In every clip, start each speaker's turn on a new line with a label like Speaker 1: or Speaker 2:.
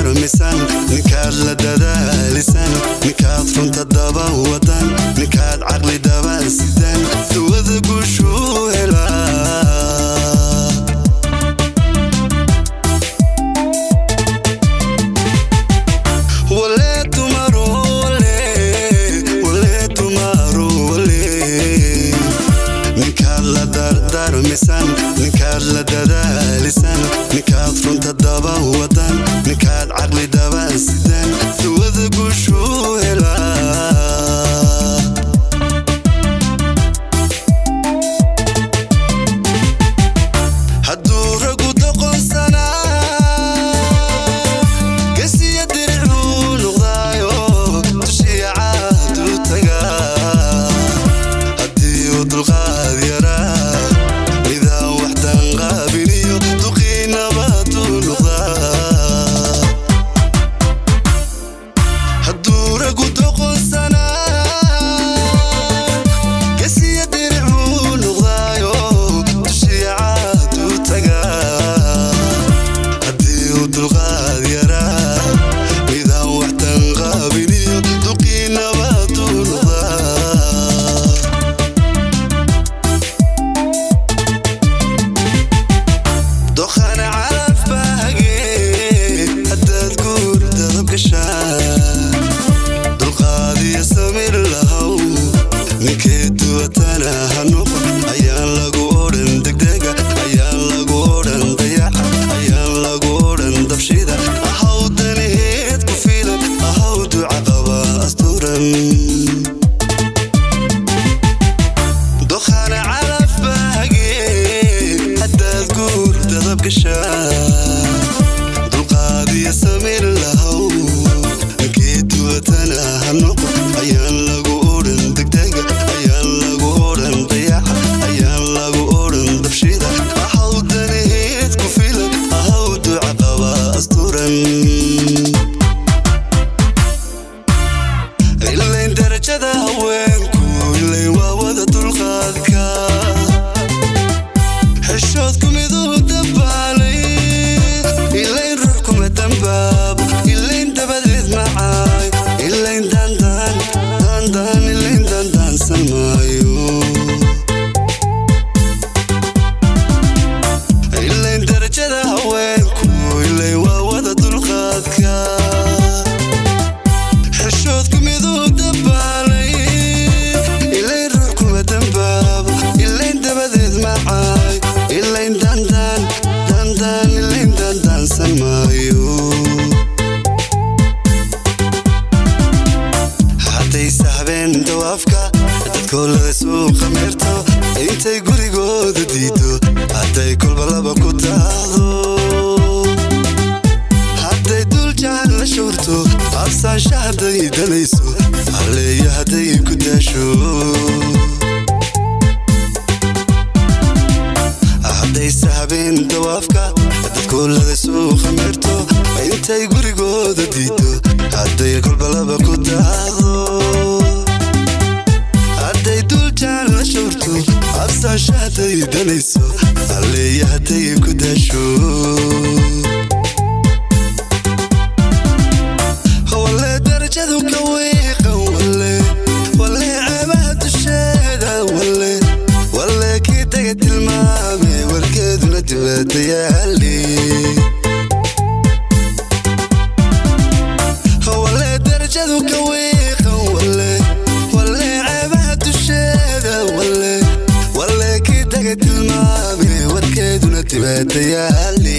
Speaker 1: dardaarmisan ninkaad la dadaalisan ninkaad runta daba wadan ninkaad caqli daba sidan duwada guushuu helaa wale tumaru wale wale tumaru wale ninkaad la dardaarmisan ninkaad la dadaalisan ninkaad runta daba wadan ninkaad caqli daba sidan duwada guushuu helaa hadduu ragu doqonsanaa gesiya diricuu noqdaayo dushiya caadu tagaa haddii uu dulqaad yaraa midaan waxdan qaabiliyo duqiinabaduu noqdaa hadduu ragu doqonsanaa gesiya diricuu noqdaayo dushiya caadu tagaa haddii uu dulqaad yaraa midaan waxtan qaabiliyo duqiinabaduu noqdaa dokhana calaf baage haddaad guur dadab gashaan dulqaadiyo samir lahow ninkee duwatana ha noqon ayaan lagu odhan degdega ayaan lagu odhan dayaca ayaan lagu odhan dabshida ahaw danaheed ku filan ahaw duca qaba asturan dokhana calaf baage haddaad guur dadab gashaan dulqaadiyo samir lahow ninkee duwatana ha noqon ayaan lagu odhan degdega ayaan lagu odhan dayaca ayaan lagu odhan dabshida ahaw danaheed ku filan ahaw duca qaba asturan ilayn darajada haweenku ilayn waa wada dulqaadka xishoodku miduu dabaalay ilayn ruux kuma dambaab ilayn dabadeed macaay ilayn dandaan dandaan ilayn dandaansan maayo ilayn darajada haweenku ilayn waa wada dulqaadka xishoodku miduu dabaalay ilayn ruux kuma dambaabo ilayn dabadeed macaay ilayn dandaan dandaan ilayn dandaansan maayo hadday sahbeen dawaafka dadkoolada suuqa meerto intay gurigooda diido hadday kolba laba ku daahdo hadday dul jaan la shuurto absaansha hadday danayso halleeyo hadday ku daasho hadday sahabeen dawaafka dadkoolada suuqa meerto intay gurigooda diido hadday kolba laba ku daahdo hadday dul jaan la shuurto absaansha hadday danayso halleeyo hadday ku daasho wale darajadu ka wiiqan wale wale ceebaha dusheeda wale wale kii daga tilmaame warkeeduna dibadda yaali wale darajadu ka wiiqan wale wale ceebaha dusheeda wale wale kii daga tilmaame warkeeduna dibadda yaali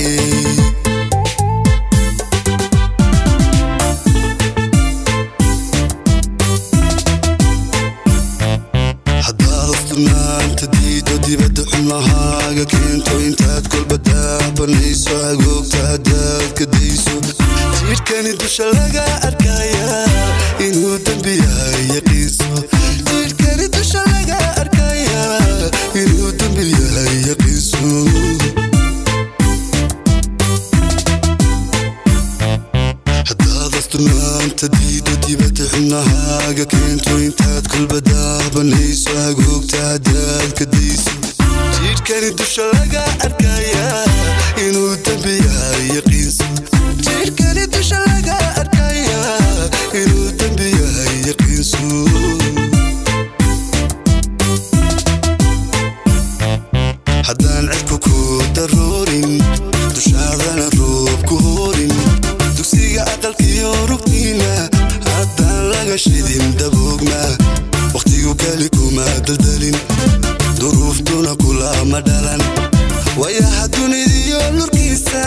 Speaker 1: haddaad afturnaanta diido dibadda xubnahaaga keento intaad kolba daabanayso agoogta haddaad ka dayso jidhkani dusha laga arkaya inuu dembi yahay yaqiinso jidhkani dusha laga arkaya inuu dembi yahay yaqiinso haddaad asturnaanta diido dibadda xubnahaaga keento intaad kolba daabanayso agoogta haddaad ka dayso jidhkani dusha laga arkaya inuu dembi yahay yaqiinso jidhkani dusha dhulkiina haddaan laga shidin daboogma wakhtigu keli kuma daldalin duruuftuna kulama dhalan wayaha dunidiyo lurkiisa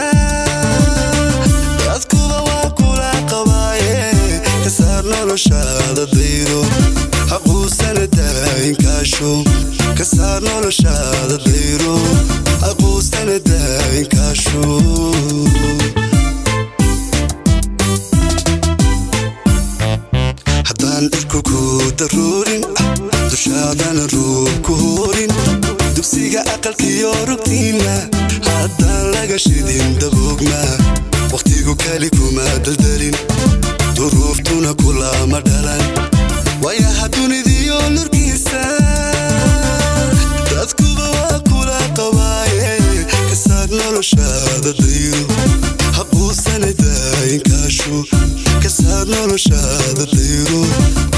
Speaker 1: dadkuba waa kula qabaaye ka saar noloshaada dayro haquusana daayinkaasho ka saar noloshaada dayro haquusana daayinkaasho haddaan dhirku ku daruurin dushaadana ruub ku hoorin dugsiga aqalkiyo rugtiina haddaan laga shidin daboogma wakhtigu keli kuma daldalin duruuftuna kulama dhalan wayaha dunidiyo lurkiisa dadkuba waa kula qabaaye ka saar noloshaada dayro haquusana daayinkaasho ka saar noloshaada dayro